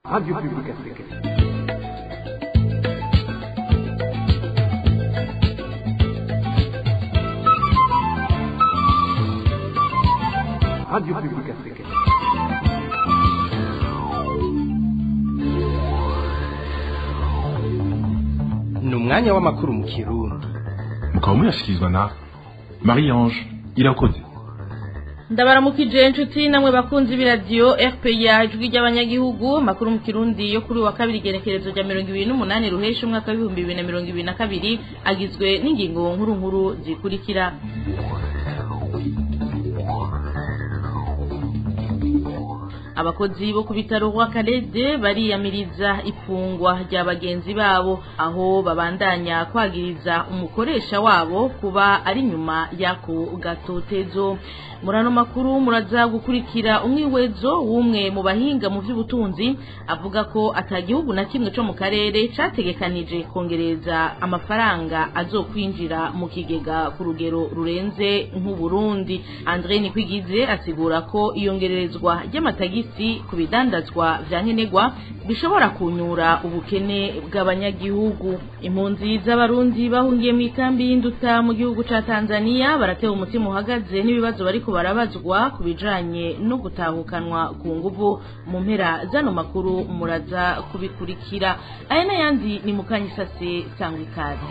Radio Publique Africaine. Radio Publique Africaine. ni umwanya w'amakuru mu kirundi mukaba muyashyikirizwa na marie ange irakoze ndabaramukije inshuti namwe bakunzi b'iradiyo rpa ijwi ry'abanyagihugu makuru mu kirundi yo kuri uwa kabiri igenekerezo rya mirongo ibiri n'umunani ruhesha umwaka w'ibihumbi bibiri na mirongo ibiri na kabiri agizwe n'ingingo nkuru nkuru zikurikira abakozi bo ku bitaro rwa karede bariyamiriza ifungwa rya bagenzi babo aho babandanya kwagiriza umukoresha wabo kuba ari nyuma y'ako gatotezo muri ano makuru muraza gukurikira umwiwezo w'umwe mu bahinga mu by'ubutunzi avuga ko atagihugu na kimwe cyo mu karere categekanije kongereza amafaranga azokwinjira mu kigega ku rugero rurenze nk'uburundi andre nikwigize asigura ko iyongererezwa ry'amatagisi ku bidandazwa vya nkenerwa bishobora kunyura ubukene bw'abanyagihugu impunzi z'abarundi bahungiye mu ikambi y'induta mu gihugu ca tanzania baratewe umutima uhagaze n'ibibazo bariko barabazwa ku bijanye no gutahukanwa ku nguvu mu mpera zano makuru muraza kubikurikira aya n'ayandi ni mukanyisase sangwa ikaze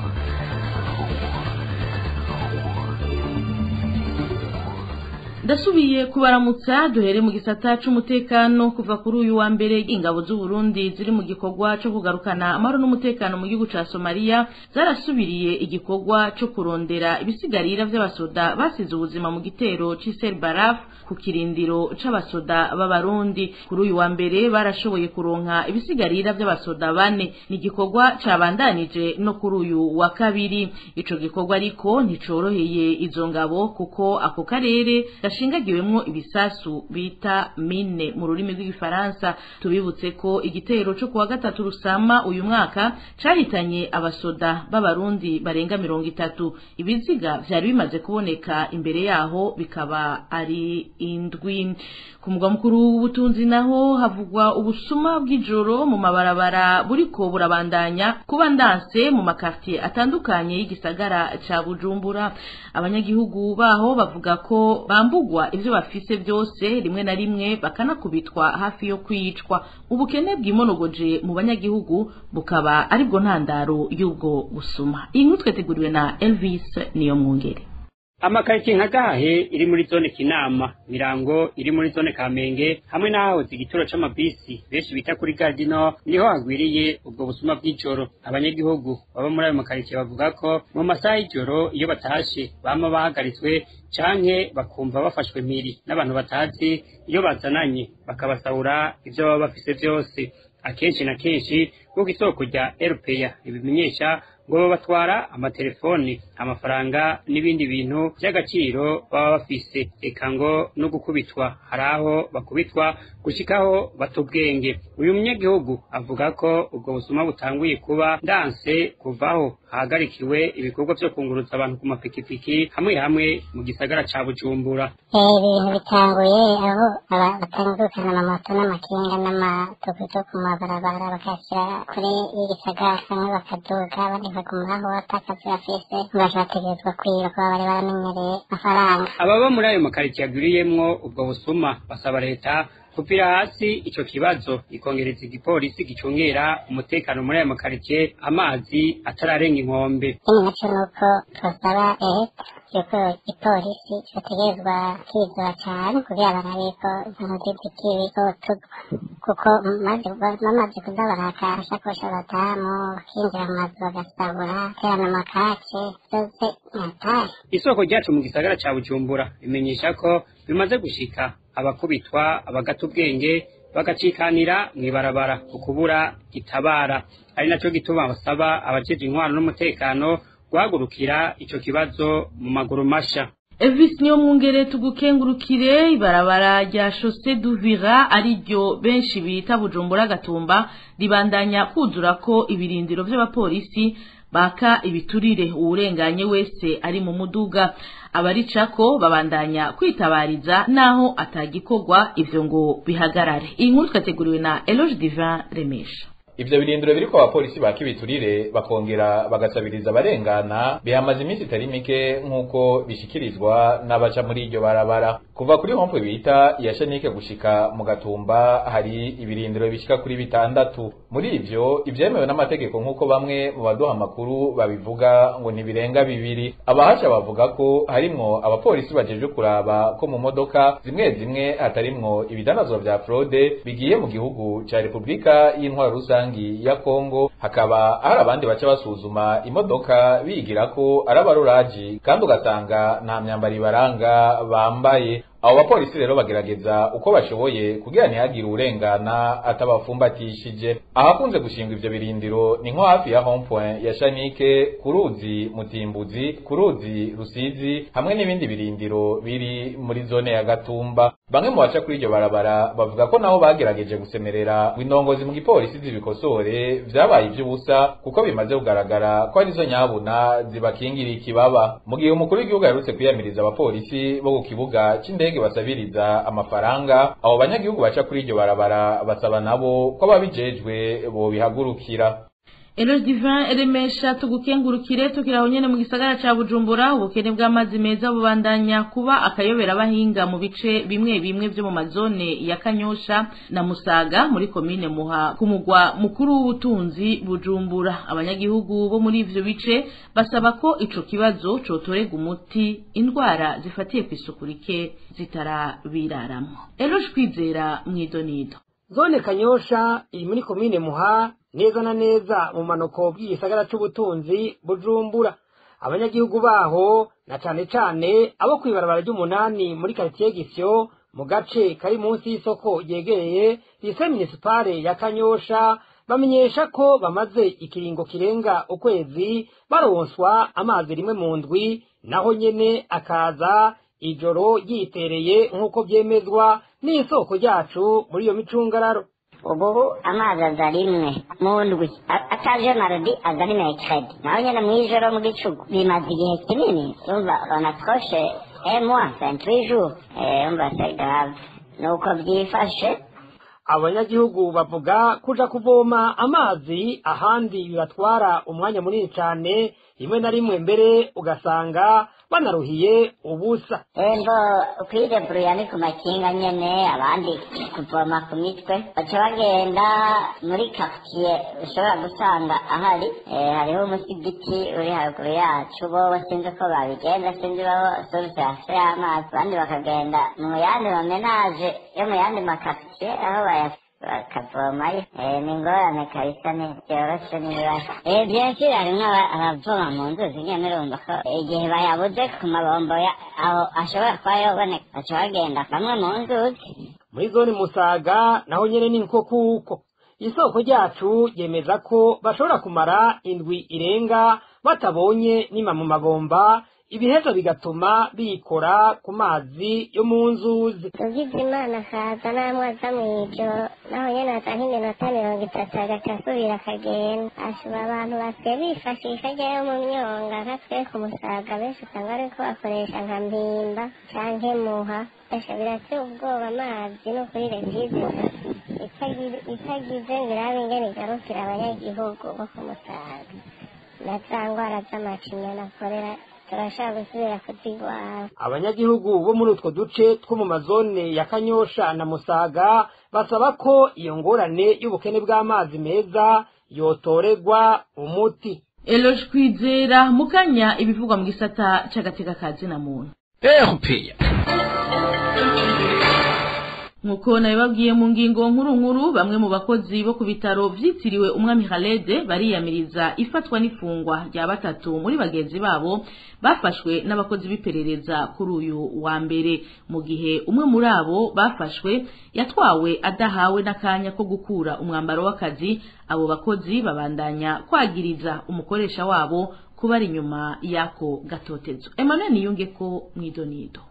ndasubiye kubaramutsa duhere mu gisata c'umutekano kuva kuri uyu wa mbere ingabo z'u Burundi ziri mu gikorwa co kugarukana amahoro n'umutekano mu gihugu ca Somalia zarasubiriye igikorwa co kurondera ibisigarira vy'abasoda basize ubuzima mu gitero c'Isel Baraf ku kirindiro c'abasoda b'abarundi kuri uyu wa mbere barashoboye kuronka ibisigarira vy'abasoda bane ni igikorwa cabandanije no kuri uyu wa kabiri ico gikorwa ariko nticoroheye izo ngabo kuko ako karere gashingagiwemwo ibisasu bita mine mu rurimi rw'igifaransa tubibutse ko igitero cyo kuwa gatatu rusama uyu mwaka cahitanye abasoda b'abarundi barenga mirongo itatu ibiziga vyari bimaze kuboneka imbere yaho bikaba ari indwi ku mugwa mukuru w'ubutunzi naho havugwa ubusuma bw'ijoro mu mabarabara buriko burabandanya kuba ndanse mu makartier atandukanye y'igisagara ca bujumbura abanyagihugu baho bavuga ko bambugwa ivyo bafise byose rimwe na rimwe bakanakubitwa hafi yo kwicwa ubukene bwimonogoje mu banyagihugu bukaba aribwo ntandaro y'ubwo busuma iyi nkuru twateguriwe na Elvis niyo mwungere amakaritiye nka gahe iri muri zone kinama mirango iri muri zone kamenge hamwe n'ahahoze igituro c'amabisi benshi bita kuri gardino niho hagwiriye ubwo busuma bw'ijoro abanyagihugu baba muri ayo makaritiye bavuga ko mu masaha y'ijoro iyo batashe bama bahagaritswe canke bakumva bafashwe mpiri n'abantu batazi iyo bazananye bakabasahura ivyo baba bafise vyose akenshi na kenshi nk'uko isoko rya erupeya ribimenyesha ngo babatwara amatelefoni amafaranga n'ibindi bintu by'agaciro baba bafise eka ngo no gukubitwa hari aho bakubitwa gushikaho bata ubwenge uyu munyagihugu avuga ko ubwo busuma butanguye kuba ndanse kuvaho hahagarikiwe ibikorwa vyo kunguruza abantu ku mapikipiki hamwe hamwe mu gisagara ca bujumbura ibintu bitanguye aho batangukana amamoto n'amakinga n'amatukutuku ku mabarabara bakashyira kure y'igisagara kamwe bakaduga abandi bagumaho atakazi bafise bakategerezwa kwirirwa bari baramenyereye amafaranga ababa muri ayo makaritsiye agwiriyemwo ubwo busuma basaba leta kupira hasi ico kibazo ikongereza igipolisi gicungera umutekano muri ayo makaritsiye amazi atararenga inkombe ikindi naco nuko twasaba leta yuko ipolisi bategerezwa kwizura cane kugira barabe ko ibintu vy'ikibi zotugwa kuko bamaze kuza baraka amashakoshi abadamu bakinjira mu mazu bagasabura terana amakace vyose nyatari isoko ryacu mu gisagara ca bujumbura bimenyesha ko bimaze gushika abakubitwa abagata ubwenge bagacikanira mw'ibarabara ukubura gitabara ari naco gituma basaba abajeje intwaro n'umutekano guhagurukira ico kibazo mu maguru masha Elvis niyo mwungere tugukengurukire ibarabara rya Chaussée d'Uvira ari ryo benshi bita Bujumbura Gatumba ribandanya kuzura ko ibirindiro vy'abapolisi baka ibiturire uwurenganye wese ari mu muduga abaricako babandanya kwitabariza naho atagikorwa ivyo ngo bihagarare iyi nkuru twateguriwe na Eloge Divin Remesha ivyo birindiro biriko abapolisi baka ibiturire bakongera bagasabiriza abarengana bihamaze iminsi itari mike nk'uko bishikirizwa n'abaca muri iryo barabara kuva kuri hompwe bita iya shanike gushika mu gatumba hari ibirindiro bishika kuri bitandatu muri ivyo ivyemewe n'amategeko nk'uko bamwe mu baduha amakuru babivuga ngo ntibirenga bibiri abahasha bavuga ko harimwo abapolisi bajejwe kuraba ko mu modoka zimwe zimwe hatarimwo ibidandazwa vya fraude bigiye mu gihugu ca repubulika y'intwaro rusange rusangi ya Kongo hakaba hari abandi baca basuzuma imodoka bigira ko ari abaruraji kandi ugasanga nta myambaro ibaranga bambaye abo bapolisi rero bagerageza uko bashoboye kugira ntihagire urengana atabafumbatishije ahakunze gushingwa ivyo birindiro ni nko hafi ya home point ya Shanike ku ruzi Mutimbuzi ku ruzi Rusizi hamwe n'ibindi birindiro biri muri zone ya Gatumba bamwe mu baca kuri iryo barabara bavuga ko nabo bagerageje gusemerera indongozi mu gipolisi zibikosore vyabaye ivy'ubusa kuko bimaze kugaragara ko arizo nyabuna zibakingira ikibaba mu gihe umukuru w'igihugu yaherutse kwiyamiriza abapolisi bo ku kibuga c'indege indege basabiriza amafaranga abo banyagihugu baca kuri iryo barabara basaba nabo ko ababijejwe bobihagurukira Eloge Divin Remesha tugukengurukire tukiraho nyene mu gisagara ca Bujumbura ubukene bw'amazi meza bubandanya kuba akayobera abahinga mu bice bimwe bimwe vyo mu mazone ya Kanyosha na Musaga muri komine Muha ku mugwa mukuru w'ubutunzi Bujumbura abanyagihugu bo muri ivyo bice basaba ko ico kibazo cotorega umuti indwara zifatiye kw'isuku rike zitarabiraramwo Eloge kwizera mwidonido zone kanyosha iri muri komine muha neza na neza mu manuko bw'igisagara c'ubutunzi bujumbura abanyagihugu baho na cane cane abo kw'ibarabara ry'umunani muri karitiye gisyo mu gace kari munsi y'isoko ryegereye lise minisipale ya kanyosha bamenyesha ko bamaze ikiringo kirenga ukwezi baronswa amazi rimwe mu ndwi naho nyene akaza ijoro ryitereye nk'uko vyemezwa n'isoko ryacu muri iyo micungararo ubu amazi aza rimwe mu ndwi ataje marodi aza ari mercredi naho nyene mw'ijoro mu gicugu bimaze igihe kinini umva banatwoshe emwa vingt-huit jours umva c'est grave nuko vyifashe abanyagihugu bavuga kuja kuvoma amazi ahandi bibatwara umwanya munini cane rimwe na rimwe mbere ugasanga banaruhiye ubusa embo kwideburuya ni ku makinga nyene abandi kuvoma ku mitwe baca bagenda muri quartier ushobora gusanga ahari hariho umusigiti uri haruguru yacu bobo sinzi ko babigenza sinzi babo source yase y'amazi abandi bakagenda mu yandi mamenaje yo mu yandi makartier aho baya bakavomayo ni ingorane kabisa ntivyoroshe n'ibibazo vyinshi harimwo abavoma mu nzuzi nyene urumva ko igihe bayabuze ku mabombo aho ashobora kuba yoboneka baca bagenda kamwe mu nzuzi muri zone musaga naho nyene ni nko kuko isoko ryacu yemeza ko bashobora kumara indwi irenga batabonye nima mu mabomba ibiheza bigatuma bikora ku mazi yo mu nzuzi ugize imana akaza n'amazi mw'ijoro naho nyene aza nk'iminota mirongo itatu agaca asubira akagenda ashobora abantu basigaye bifashisha ajyayo mu myonga nka twe ku musaga benshi usanga bariko bakoresha nka mpimba canke muha esha birateye ubwoba amazi no kuri regize itagize ngo irabe ingene igarukira abanyagihugu bo ku musaga na za ngwara z'amacinya nakorera turashaka gusubira kuzigwara abanyagihugu bo muri utwo duce two mu mazone ya kanyosha na musaga basaba ko iyo ngorane y'ubukene bw'amazi meza yotoregwa umuti Eloge kwizera mukanya ibivugwa mu gisata c'agateka ka zina muntu erupeya nkuko nabibabwiye mu ngingo nkuru nkuru bamwe mu bakozi bo ku bitaro vyitiriwe umwami Khaled bariyamiriza ifatwa n'ifungwa rya batatu muri bagenzi babo bafashwe n'abakozi b'iperereza kuri uyu wa mbere mu gihe umwe muri abo bafashwe yatwawe adahawe n'akanya ko gukura umwambaro w'akazi abo bakozi babandanya kwagiriza umukoresha wabo kuba ari inyuma y'ako gatotezo Emmanuel Niyunge ko mwidonido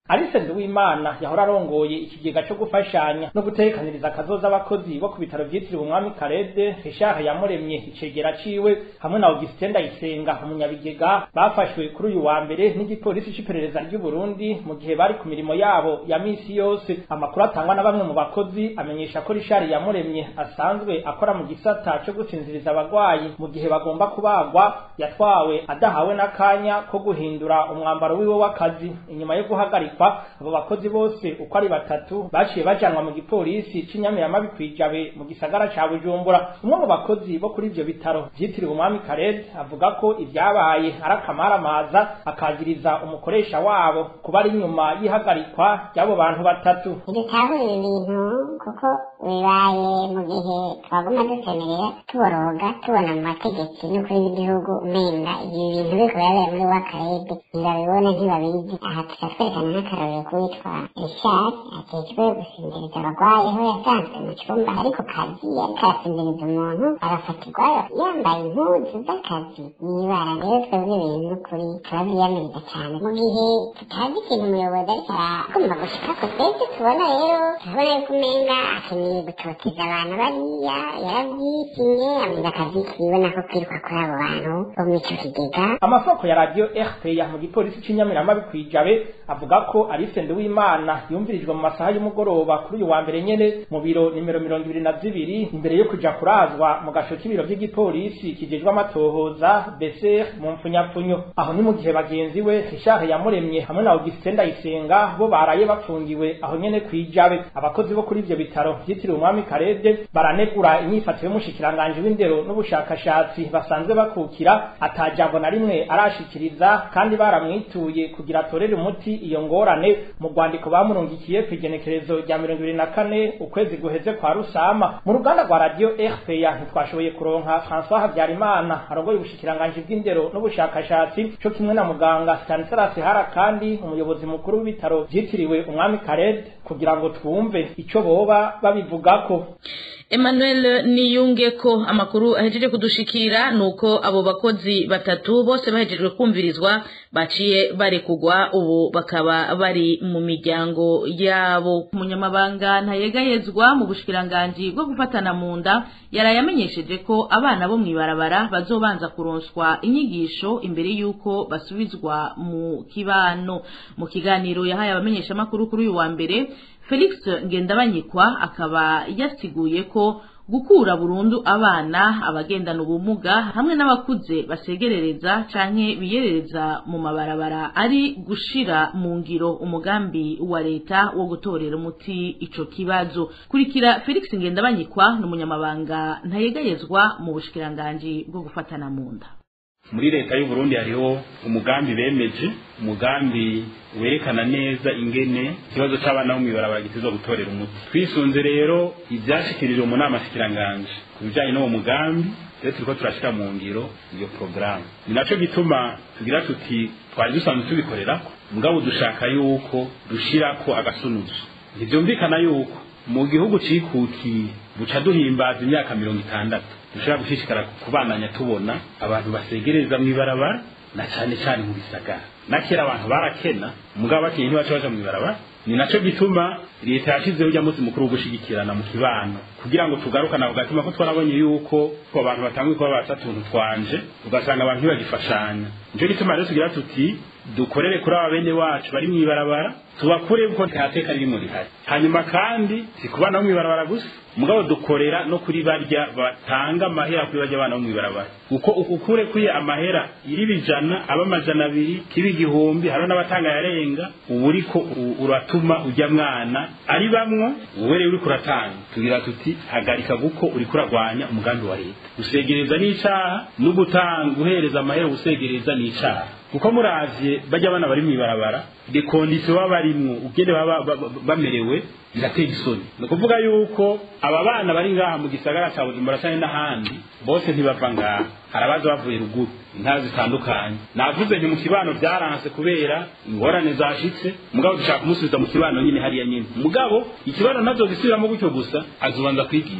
Alice Nduwimana yahora arongoye ikigega cyo gufashanya no gutekaniriza akazoza abakozi bo ku bitaro vyitiriwe umwami Karede Richard yamuremye icegera ciwe hamwe na Augustin Ndayisenga umunyabigega bafashwe kuri uyu wa mbere n'igipolisi c'iperereza ry'u Burundi mu gihe bari ku mirimo yabo ya misi yose amakuru atangwa na bamwe mu bakozi amenyesha ko Richard yamuremye asanzwe akora mu gisata cyo gusinziriza abagwayi mu gihe bagomba kubagwa yatwawe adahawe n'akanya ko guhindura umwambaro wiwe w'akazi inyuma yo guhagarikwa abo bakozi bose uko ari batatu baciye bajanwa mu gipolisi c'inyamiramabi kwijabe mu gisagara ca Bujumbura umwe mu bakozi bo kuri ivyo bitaro vyitiriwe umwami Kared avuga ko ivyabaye ari akamaramaza akagiriza umukoresha wabo kuba ari inyuma y'ihagarikwa ry'abo bantu batatu ntibitahura ibi bintu kuko bibaye mu gihe twaguma dusemerera tuboroga tubona mu mategeko n'ukuri w'igihugu umenga ibi bintu biriko birabereye muri wakarede ntibabibona ntibabizi aha turatwerekana nk'akarorero k'uwitwa richard ajejwe gusinziriza abagwayi aho yasanzwe mu cumba ari ku kazi yariko arasinziriza umuntu agafatirwayo yambaye impuzu z'akazi n'ibara rero twebwe ibintu n'ukuri turavyiyamiriza cane mu gihe tutazi ikintu umuyobozi ariko aragomba gushikako twebwe tubona rero turabona yuko umenga akeneye gutoteza abantu bariya yaravyisinye amenga akazi kiwe nako kwiruka kuri abo bantu bo muri ico kigega amasoko ya radio RPA mu gipolisi c'inyamiramabi kwijabe avuga ko Alice Nduwimana yumvirijwe mu masaha y'umugoroba kuri uyu wa mbere nyene mu biro nimero mirongo ibiri na zibiri imbere yo kuja kurazwa mu gasho k'ibiro vy'igipolisi kijejwe amatohoza BCR mu mpfunyapfunyo aho ni mu gihe bagenzi we Richard yamuremye hamwe na Augustin Ndayisenga bo baraye bapfungiwe aho nyene kwijabe abakozi bo kuri ivyo bitaro vyitiriwe umwami Karede baranegura inyifato y'umushikiranganje w'indero n'ubushakashatsi basanzwe bakukira atajambo na rimwe arashikiriza kandi baramwituye kugira atorere umuti iyo ngorane mu rwandiko bamurungikiye ku igenekerezo rya mirongo ibiri na kane ukwezi guheze kwa rusama mu ruganda rwa radio rpa ntitwashoboye kuronka françois habyarimana arongoye ubushikiranganje bw'indero n'ubushakashatsi co kimwe na muganga stanislas hara kandi umuyobozi mukuru w'ibitaro vyitiriwe umwami kared kugira ngo twumve ico boba babivugako Emmanuel niyunge ko amakuru ahejeje kudushikira nuko abo bakozi batatu bose bahejejwe kumvirizwa baciye barekugwa ubu bakaba bari mu miryango yabo umunyamabanga ntayegayezwa mu bushikiranganji bwo gufatana mu nda yaraye amenyesheje ko abana bo mw'ibarabara bazobanza kuronswa inyigisho imbere y'uko basubizwa mu kibano mu kiganiro yahaye abamenyeshamakuru kuri uyu wa mbere felix ngendabanyikwa akaba yasiguye ko gukura burundu abana abagendana ubumuga hamwe n'abakuze basegerereza canke biyerereza mu mabarabara ari gushira mu ngiro umugambi wa leta wo gutorera umuti ico kibazo kurikira felix ngendabanyikwa ni umunyamabanga ntayegayezwa mu bushikiranganji bwo gufatana mu nda muri leta y'u Burundi hariho umugambi bemeje umugambi werekana neza ingene ikibazo c'abana bo mw'ibarabara gitezwa gutorera umuti twisunze rero ivyashikirijwe mu nama shikiranganje ku bijanye n'uwo mugambi rero turiko turashira mu ngiro iyo porogaramu ni naco gituma tugira tuti twari dusanzwe tubikorerako mugabo dushaka yuko dushirako agasunuzo ntivyumvikana yuko mu gihugu cikutiye buca duhimbaza imyaka mirongo itandatu dushobora gushishikara kubandanya tubona abantu basegereza mw'ibarabara na cane cane mu bisagara na kera abantu barakena mugabo bakenye ntibaca baja mw'ibarabara ni naco gituma leta yashizeho ujya munsi mukuru wo gushigikirana mu kibano kugira ngo tugarukane ako gatima ko twarabonye yuko ko abantu batanguye kuba basa tuntu twanje ugasanga abantu ntibagifashanya nico gituma rero tugira tuti dukorere kuri aba bene wacu bari mw'ibarabara tubakure kuko nta teka ririmo rihari hanyuma kandi si ku bana bo mw'ibarabara gusa mugabo dukorera no kuri barya batanga amahera kuri barya abana bo mw'ibarabara uko ukure kuri amahera iri bijana aba amajana abiri kiba igihumbi hariho n'abatanga yarenga ubu uriko uratuma ujya mwana ari bamwo wowe rero uriko uratanga tugira tuti hagarika guko uriko uragwanya umugambi wa leta gusegereza n'icaha no gutanga guhereza amahera gusegereza n'icaha kuko muravye bajya abana bari mw'ibarabara de kondisiyo baba barimwo ugende baba bamerewe biratera isoni ni ukuvuga yuko aba bana bari ngaha mu gisagara ca bujumbura canke n'ahandi bose ntibava ngaha hari abaza bavuye ruguru intara zitandukanye navuze nti mu kibano vyaranse kubera ingorane zashitse mugabo dushaka kumusubiza mu kibano nyine hariya nyine mugabo ikibano nazo gisubiramo gutyo gusa azobanza kwigisha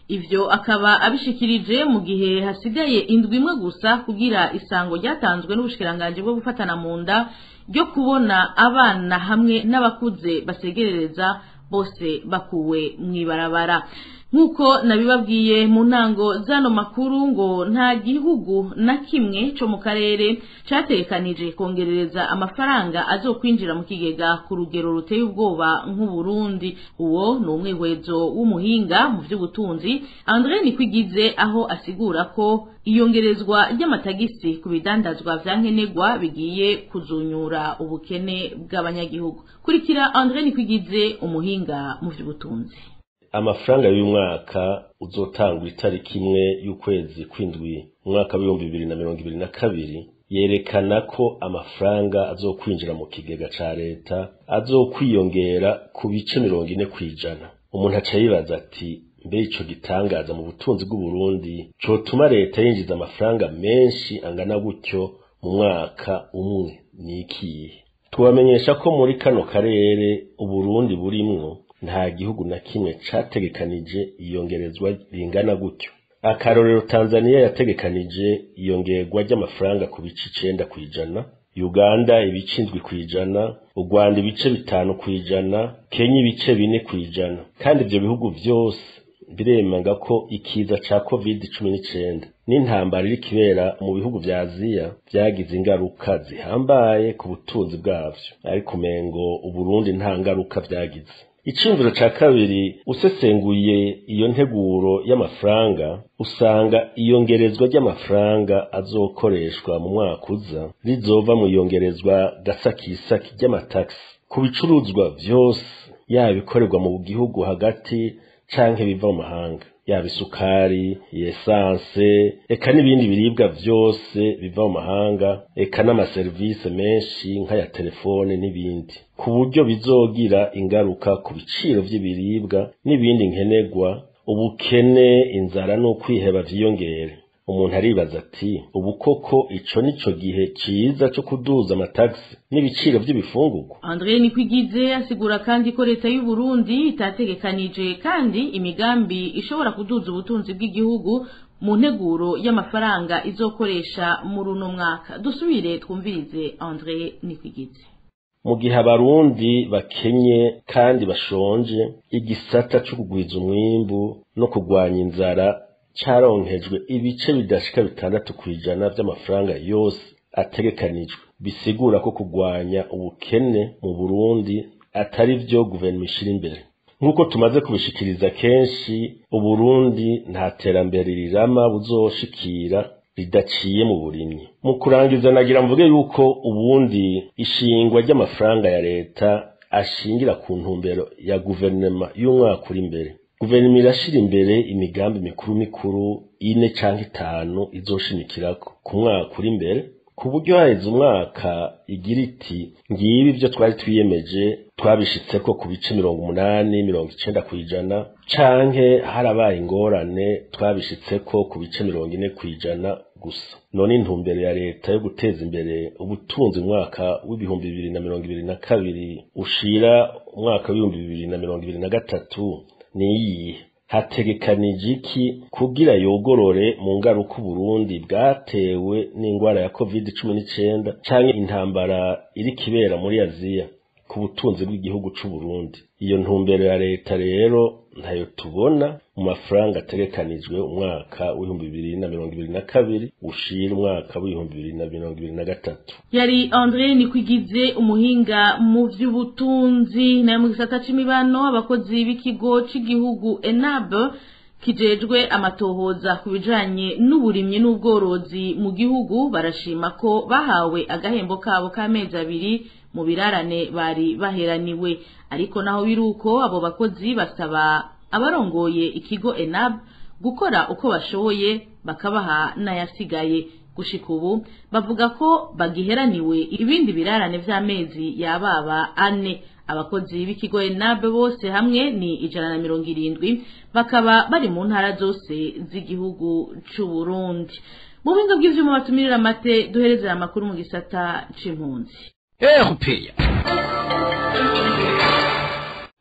ivyo akaba abishikirije mu gihe hasigaye indwi imwe gusa kugira isango ryatanzwe n'ubushikiranganji bwo gufatana mu nda ryo kubona abana hamwe n'abakuze basegerereza bose bakuwe mw'ibarabara nk'uko nabibabwiye mu ntango zano makuru ngo nta gihugu na kimwe co mu karere categekanije kongerereza amafaranga azokwinjira mu kigega ku rugero ruteye ubwoba nk'uburundi uwo ni umwihwezo w'umuhinga mu vy'ubutunzi andre nikwigize aho asigura ko iyongerezwa ry'amatagisi ku bidandazwa vya nkenerwa bigiye kuzunyura ubukene bw'abanyagihugu kurikira andre nikwigize umuhinga mu vy'ubutunzi amafaranga y'uyu mwaka uzotangwa itariki imwe y'ukwezi kw'indwi umwaka w'ibihumbi bibiri na mirongo ibiri na kabiri yerekana ko amafaranga azokwinjira mu kigega ca leta azokwiyongera ku bice mirongo ine kw'ijana umuntu aca yibaza ati mbe ico gitangaza mu butunzi bw'uburundi cotuma leta yinjiza amafaranga menshi angana gutyo mu mwaka umwe ni ikihe tubamenyesha ko muri kano karere uburundi burimwo nta gihugu na kimwe categekanije iyongerezwa ringana gutyo akarorero tanzaniya yategekanije iyongerwa ry'amafaranga ku bice icenda kw'ijana uganda ibice indwi kw'ijana u rwanda ibice bitanu kw'ijana kenya ibice bine kw'ijana kandi ivyo bihugu vyose biremanga ko ikiza ca covid cumi n'icenda n'intambara iri kibera mu bihugu vya aziya vyagize ingaruka zihambaye ku butunzi bwavyo ariko umengo uburundi nta ngaruka vyagize iciyumviro ca kabiri usesenguye iyo nteguro y'amafaranga usanga iyongerezwa ry'amafaranga azokoreshwa mu mwaka uza rizova mu iyongerezwa gasakisaki ry'amatagisi ku bicuruzwa vyose yaba ibikorerwa mu gihugu hagati canke biva mu mahanga yaba isukari esanse eka n'ibindi biribwa vyose biva mu mahanga eka n'amaserivisi menshi nk'aya telefone n'ibindi ku buryo bizogira ingaruka ku biciro vy'ibiribwa n'ibindi nkenerwa ubukene inzara n'ukwiheba vyiyongere umuntu aribaza ati ubu koko ico nico gihe ciza co kuduza amatagisi n'ibiciro vy'ibifungurwa Andre Nikwigize asigura kandi ko leta y'u Burundi itategekanije kandi imigambi ishobora kuduza ubutunzi bw'igihugu mu nteguro y'amafaranga izokoresha muri uno mwaka dusubire twumvirize Andre Nikwigize mu gihe abarundi bakenye kandi bashonje igisata co kugwiza umwimbu no kugwanya inzara caronkejwe ibice bidashika bitandatu kw'ijana vy'amafaranga yose ategekanijwe bisigura ko kugwanya ubukene mu Burundi atari vyo guverinoma ishira imbere nk'uko tumaze kubishikiriza kenshi uburundi nta terambere rirama buzoshikira ridaciye mu burimyi mu kurangiza nagira mvuge yuko ubundi ishingwa ry'amafaranga ya leta ashingira ku ntumbero ya guverinoma y'umwaka uri imbere guverinoma irashira imbere imigambi mikuru mikuru ine canke itanu izoshimikirako ku mwaka uri imbere ku buryo haheze umwaka igira iti ngibi ivyo twari twiyemeje twabishitseko ku bice mirongo umunani mirongo icenda kw'ijana canke harabaye ingorane twabishitseko ku bice mirongo ine kw'ijana gusa none intumbero ya leta yo guteza imbere ubutunzi umwaka w'ibihumbi bibiri na mirongo ibiri na kabiri ushira umwaka w'ibihumbi bibiri na mirongo ibiri na gatatu niyihe hategekanije iki kugira yogorore mu ngaruka uburundi bwatewe n'ingwara ya covid cumi n'icenda canke intambara iri kibera muri aziya ku butunzi bw'igihugu c'uburundi iyo ntumbero ya leta rero ntayo tubona mu mafaranga ategekanijwe umwaka w'ibihumbi bibiri na mirongo ibiri na kabiri ushira umwaka w'ibihumbi bibiri na mirongo ibiri na gatatu yari Andre Nikwigize umuhinga mu vy'ubutunzi na mu gisata c'imibano abakozi b'ikigo c'igihugu ENAB kijejwe amatohoza ku bijanye n'uburimyi n'ubworozi mu gihugu barashima ko bahawe agahembo kabo k'amezi abiri mu birarane bari baheraniwe ariko naho biruko abo bakozi basaba abarongoye ikigo ENAB gukora uko bashoboye bakabaha n'ayasigaye gushika ubu bavuga ko bagiheraniwe ibindi birarane vy'amezi yababa ane abakozi b'ikigo ENAB bose hamwe ni ijana na mirongo irindwi bakaba bari mu ntara zose z'igihugu c'u Burundi mu buhinga bw'ivyuma batumirira amate duherezera amakuru mu gisata c'impunzi erupeya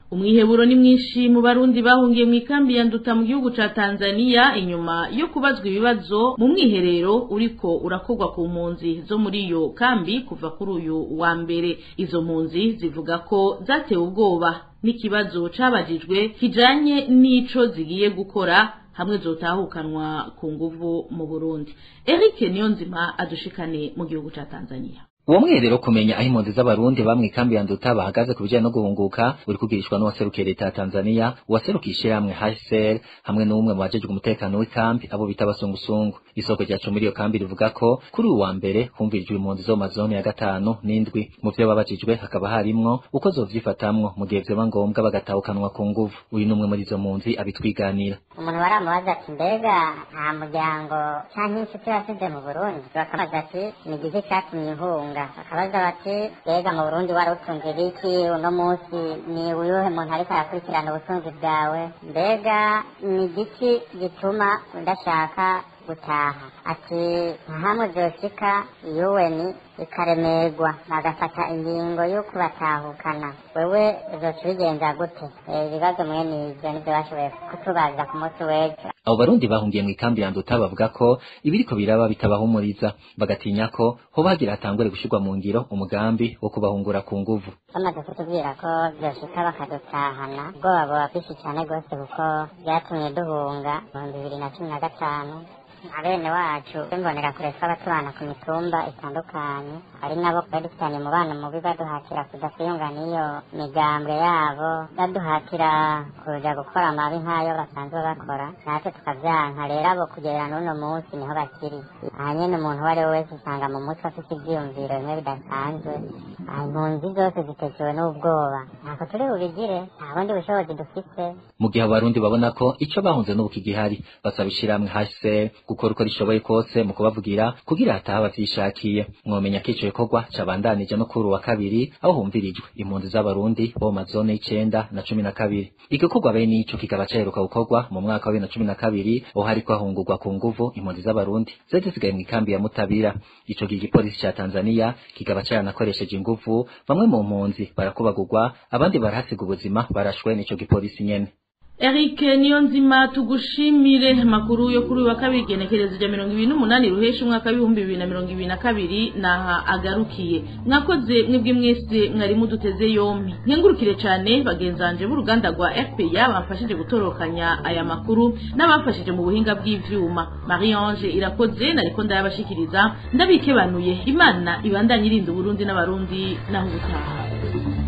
umwiheburo ni mwinshi mu barundi bahungiye mu ikambi ya nduta mu gihugu ca Tanzania inyuma yo kubazwa ibibazo mu mwiherero uriko urakorwa ku mpunzi zo muri iyo kambi kuva kuri uyu wa mbere izo mpunzi zivuga ko zatewe ubwoba n'ikibazo cabajijwe kijanye n'ico zigiye gukora hamwe zotahukanwa ku nguvu mu Burundi Eric Niyonzima adushikane mu gihugu ca Tanzania uwo mwiherero kumenya aho impunzi z'abarundi bamwe ikambi ya nduta bahagaze ku bijyanye no guhunguka uri kugirishwa n'uwaserukiye leta ya tanzania uwaserukiye ishyirahamwe hsr hamwe n'umwe mu bajejwe umutekano w'ikambi abo bita abasungusungu isoko ryacu muri iyo kambi rivuga ko kuri uyu wa mbere humvirijwe impunzi zo mu mazone ya gatanu n'indwi mu vyo babajijwe hakaba harimwo uko zovyifatamwo mu gihe vyoba ngombwa bagatahukanwa ku nguvu uyu n'umwe muri izo mpunzi abitwiganira umuntu baramubaza ati mbega nta muryango canke inshuti wasize mu burundi bakabaza ati ni igiki catumye ihunga bakabaza bati mbega mu burundi wari utunze ibiki uno munsi ni uyuhe muntu ariko arakurikirana ubutunzi bwawe mbega ni igiki gituma udashaka gutaha ati ntahamwe vyoshika yuweni ikaremerwa bagafata ingingo yo kubatahukana wewe uzoca ubigenza gute ibibazo mwene ivyo nivyo bashoboye kutubaza ku munsi w'ejo abo barundi bahungiye mu ikambi ya nduta bavuga ko ibiriko biraba bitabahumuriza bagatinya ko hoba hagira hatangure gushirwa mu ngiro umugambi wo kubahungura ku nguvu bamaze kutubwira ko vyoshika bakadutahana ubwoba buba bwinshi cane rwose kuko vyatumye duhunga mu bihumbi bibiri na cumi na gatanu abene wacu imbonera kure twaba tubana ku mitumba itandukanye ari nabo twari dufitanye umubano mubi baduhatira kudasiyunga n'iyo migambwe yabo baduhatira kuja gukora amabi nk'ayo basanzwe bakora natwe tukavyanka rero abo kugera n'uno munsi niho bakiri aha nyene umuntu uwo ari we wese usanga mu mutwe afite ivyiyumviro bimwe bidasanzwe aha impunzi zose zitekewe n'ubwoba ntako turi bubigire nta bundi bushobozi dufise mu gihe abo barundi babona ko ico bahunze n'ubu kigihari basaba ishirahamwe hsr gukora uko rishoboye kose mu kubavugira kugira hataha bavyishakiye mwomenya ko ico gikorwa cabandanije no kuri wa kabiri aho humvirijwe impunzi z'abarundi bo mu mazone y'icenda na cumi na kabiri igikorwa bene ico kikaba caheruka gukorwa mu mwaka wa bibiri na cumi na kabiri aho hariko hahungurwa ku nguvu impunzi z'abarundi zari zisigaye mu ikambi ya mutabira ico gihe igipolisi ca tanzania kikaba caranakoresheje inguvu bamwe mu mpunzi barakubagurwa abandi barahasiga ubuzima barashwe n'ico gipolisi nyene Eric Niyonzima tugushimire makuru yo kuri wa kabiri genekerezo rya mirongo ibiri n'umunani ruhesha umwaka w'ibihumbi bibiri na mirongo ibiri na kabiri naha agarukiye mwakoze mwebwe mwese mwari muduteze yompi nkengurukire cane bagenzanje b'uruganda rwa RPA bamfashije gutorokanya aya makuru n'abamfashije mu buhinga bw'ivyuma Marie Ange irakoze nariko ndayabashikiriza ndabikebanuye imana ibandanye irinda uburundi n'abarundi naho ubutaha